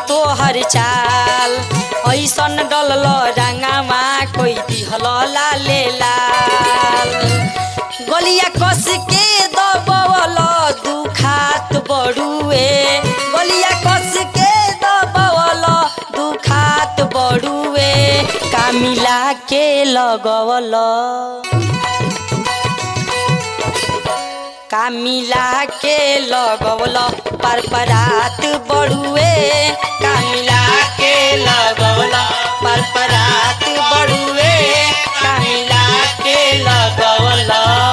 तोहर चाल ऐसन डलल रंगावा कोई दिहल लाले लाल गलिया कस के दबवल दुखात बड़ुए गलिया कस के दबवल दुखात बड़ुए कामिला के लगवल कामिला के लगवल पर परात बड़ुए कामिला के लगवल पर परात बड़ुए कामिला के लगवल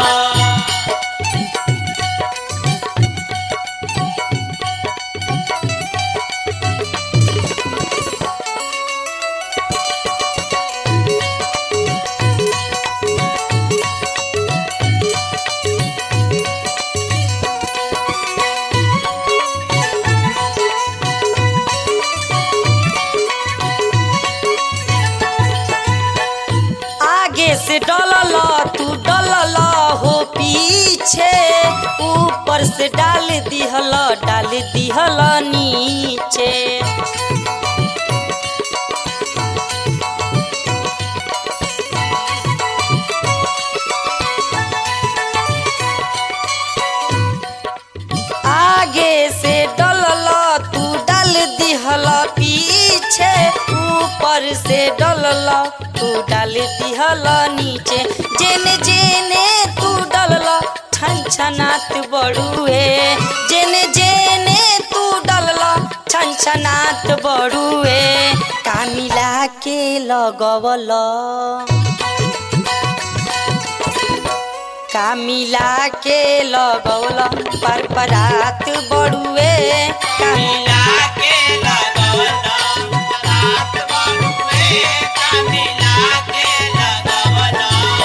आगे से डलल तू डलल हो पीछे ऊपर से डाल दिहल डाल दिहल नीचे आगे से डलल तू डाल दिहल पीछे ऊपर से डलल तू डाल दिहल नीचे जेने जेने तू डलल छन छनात बड़ुए जेने जेने तू डलल छन छनात बड़ुए कामिला के लगवल कामिला के लगौल पर परात बड़ुए कामिला के लगौल परात बड़ुए कामिला के लगौल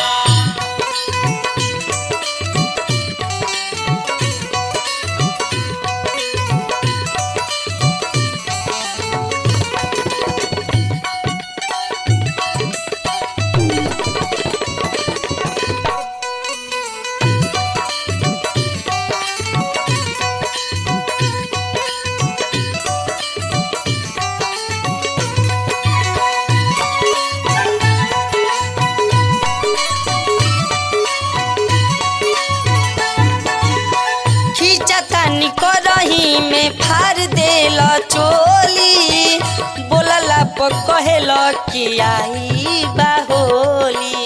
खींचतानी करही में फार देल चोली बोलला पर कहेल कि आई बाहोली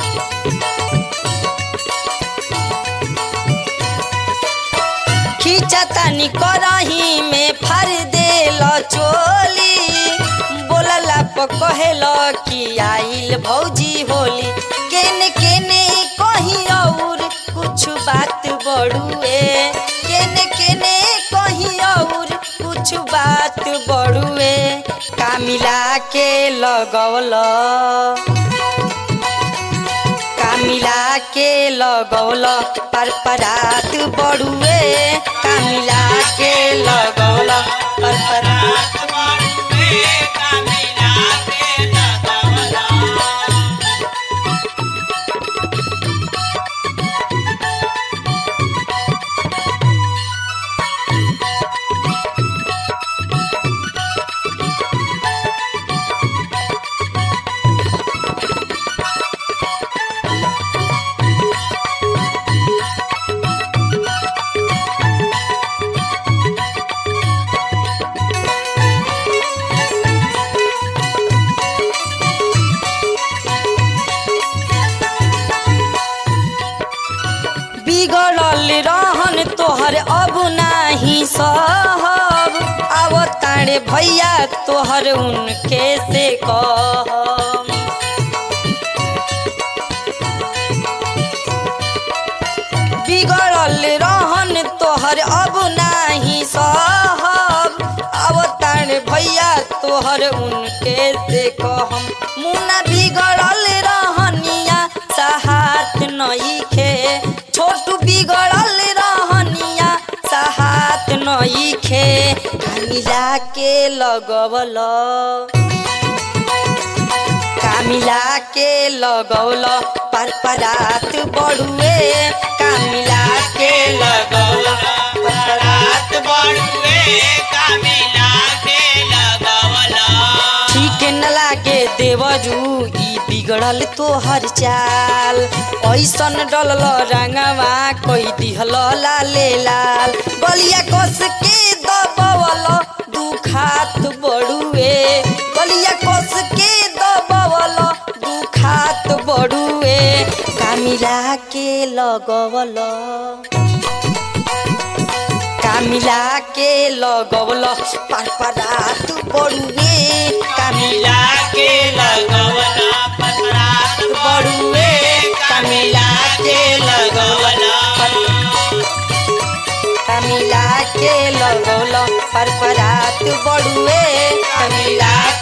खींचतानी करही में फार देल चोली बोलला पर कहेल कि आइल भौजी होली केने केने कहीं और कुछ बात बड़ुए केने केने कहीं और कुछ बात बड़ुए कामिला के लगवल कामिला के लगौल पर परात बड़ुए कामिला के लगौल पर परात बड़ुए कामिला के लगौल बिगड़ल रहन तोहर अब नाही सहब अब तारे भैया तोहर उनके से कहब बिगड़ल रहन तोहर अब नाही सहब अब तारे भैया तोहर उनके से कहम मुना बिगड़ल रहनिया सहात नईखे छोटू बिगड़ल रहनिया सहात नईखे कामिला के लगवल कामिला के लगौल पर परात बड़ुए कामिला के लगौल पर परात बड़ुए कामिला के लगौल देवरू ई बिगड़ल तोहर चाल ऐसन डलल रंगवा कोई दिहल लाले लाल गलिया कस के दबवल दुखात बड़ुए गलिया कस के दबवल दुखात बड़ुए कामिला के लगवल कामिला के लगवल पर परात बड़ुए कामिला के लगवला पतरात बड़ुए कामिला के लगवल कामिला के लगवल पर परात बड़ुए कामिला